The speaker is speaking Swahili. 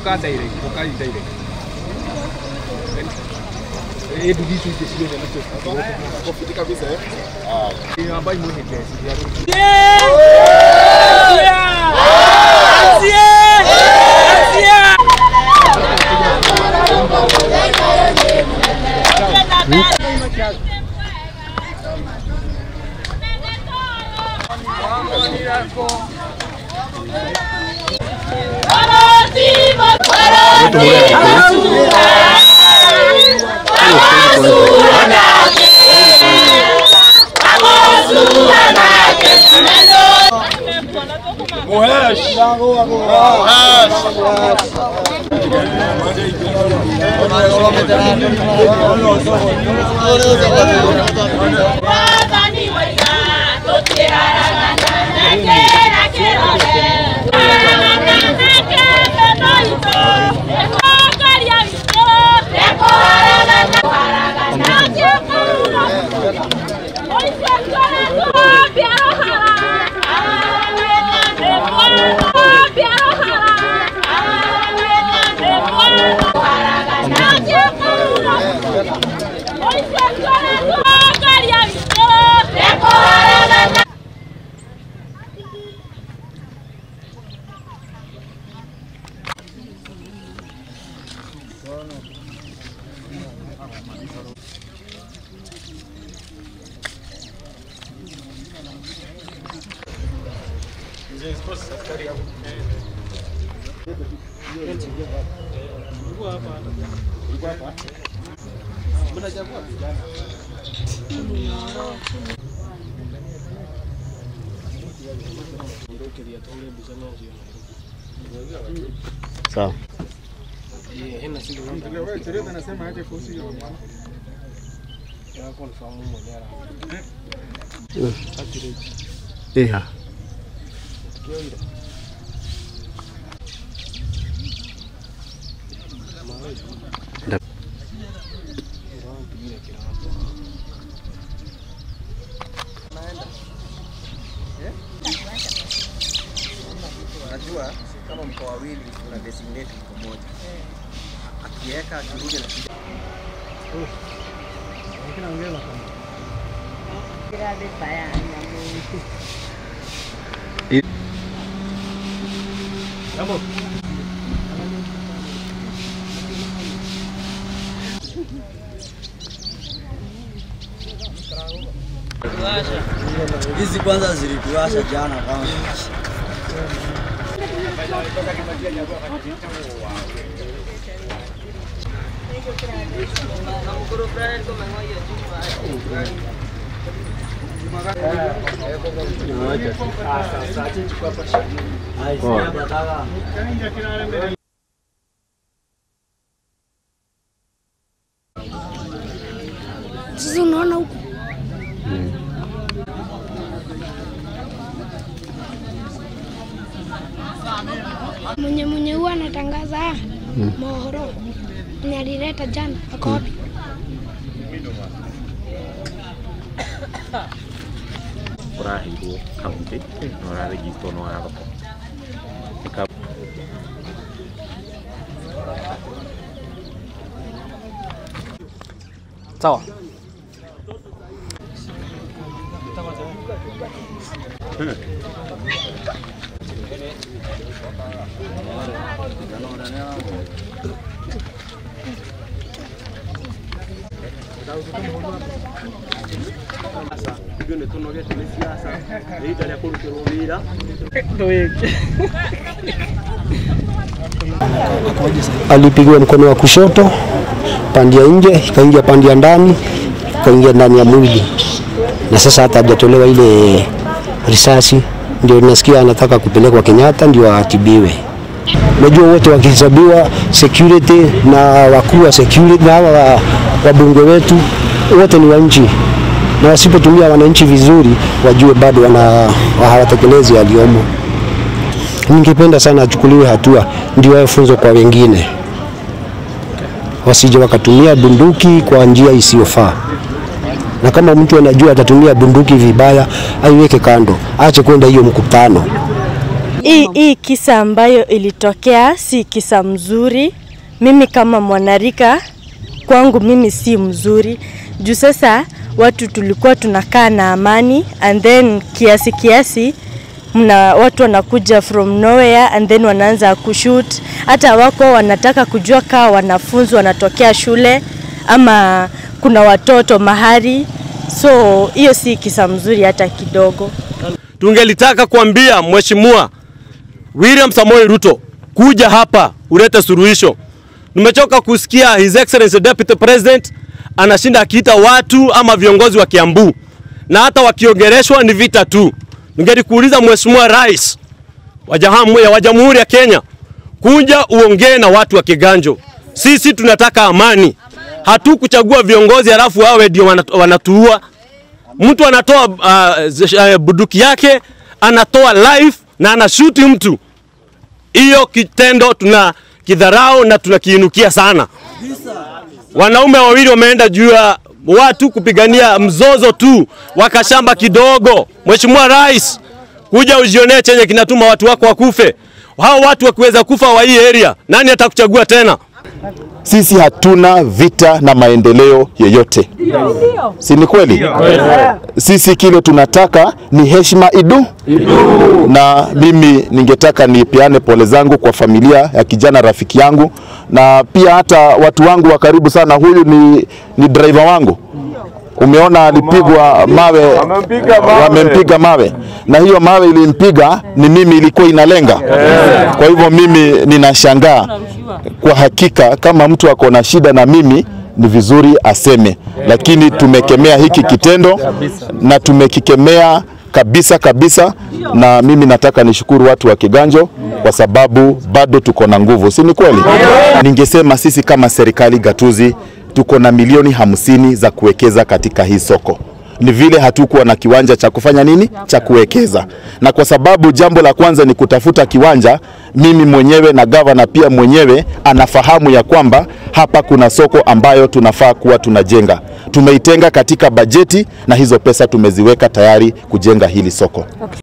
kukaa direct, kukaa direct. Eh, ndugu hizi hizi sio ndio Kofiti kabisa eh. ni ambayo mwenye kesi. Sawa. Yeah. Unajua kama mko wawili una designate mko moja. Akiweka akirudi na Hizi kwanza zilituasha jana kwanza. Sasa unaona huku mwenye mwenye huwa anatangaza haya mohoro mwenye alileta jana ako wapi? ũraheirwo kaunti na ũrarĩgitwo nĩ wa thoko Sawa. alipigwa mkono wa kushoto pande ya nje, ikaingia pande ya ndani, ikaingia ndani ya mwili, na sasa hata hajatolewa ile risasi. Ndio nasikia anataka kupelekwa Kenyatta ndio atibiwe. Najua wote wakihesabiwa security na wakuu wa security na hawa wa- wabunge wetu wote ni wa nchi, na wasipotumia wananchi vizuri, wajue bado wana hawatekelezi yaliyomo. Ningependa sana achukuliwe hatua, ndio awe funzo kwa wengine, wasije wakatumia bunduki kwa njia isiyofaa. Na kama mtu anajua atatumia bunduki vibaya, aiweke kando, aache kwenda hiyo mkutano. hii hii kisa ambayo ilitokea si kisa mzuri. Mimi kama mwanarika kwangu mimi si mzuri juu sasa watu tulikuwa tunakaa na amani and then kiasi kiasi mna watu wanakuja from nowhere and then wanaanza kushoot. Hata wako wanataka kujua kaa wanafunzi wanatokea shule ama kuna watoto mahali, so hiyo si kisa mzuri hata kidogo. Tungelitaka kuambia Mheshimiwa William Samoei Ruto kuja hapa ulete suluhisho. Nimechoka kusikia His Excellency Deputy President anashinda akiita watu ama viongozi wa Kiambu na hata wakiongeleshwa ni vita tu. Ningelikuuliza Mheshimiwa Rais wa Jamhuri wa Jamhuri ya Kenya, kuja uongee na watu wa Kiganjo. Sisi tunataka amani, hatukuchagua viongozi halafu wawe ndio wanatu- wanatuua. Mtu anatoa uh, bunduki yake anatoa life na anashuti mtu. Hiyo kitendo tuna kidharau na tunakiinukia sana. Wanaume wawili wameenda juu ya watu kupigania mzozo tu, wakashamba kidogo. Mheshimiwa Rais, kuja ujionee chenye kinatuma watu wako wakufe. Hao watu wakiweza kufa wa hii area, nani atakuchagua tena? Sisi hatuna vita na maendeleo yoyote, si ni kweli? Sisi kile tunataka ni heshima idu, na mimi ningetaka nipeane pole zangu kwa familia ya kijana rafiki yangu, na pia hata watu wangu wa karibu sana. Huyu ni, ni driver wangu Umeona alipigwa mawe, wamempiga mawe, na hiyo mawe ilimpiga ni mimi, ilikuwa inalenga. Kwa hivyo mimi ninashangaa kwa hakika, kama mtu ako na shida na mimi ni vizuri aseme, lakini tumekemea hiki kitendo na tumekikemea kabisa kabisa, na mimi nataka nishukuru watu wa Kiganjo kwa sababu bado tuko na nguvu, si ni kweli? Ningesema sisi kama serikali gatuzi tuko na milioni hamsini za kuwekeza katika hii soko. Ni vile hatukuwa na kiwanja cha kufanya nini, cha kuwekeza, na kwa sababu jambo la kwanza ni kutafuta kiwanja, mimi mwenyewe na gavana pia mwenyewe anafahamu ya kwamba hapa kuna soko ambayo tunafaa kuwa tunajenga. Tumeitenga katika bajeti na hizo pesa tumeziweka tayari kujenga hili soko.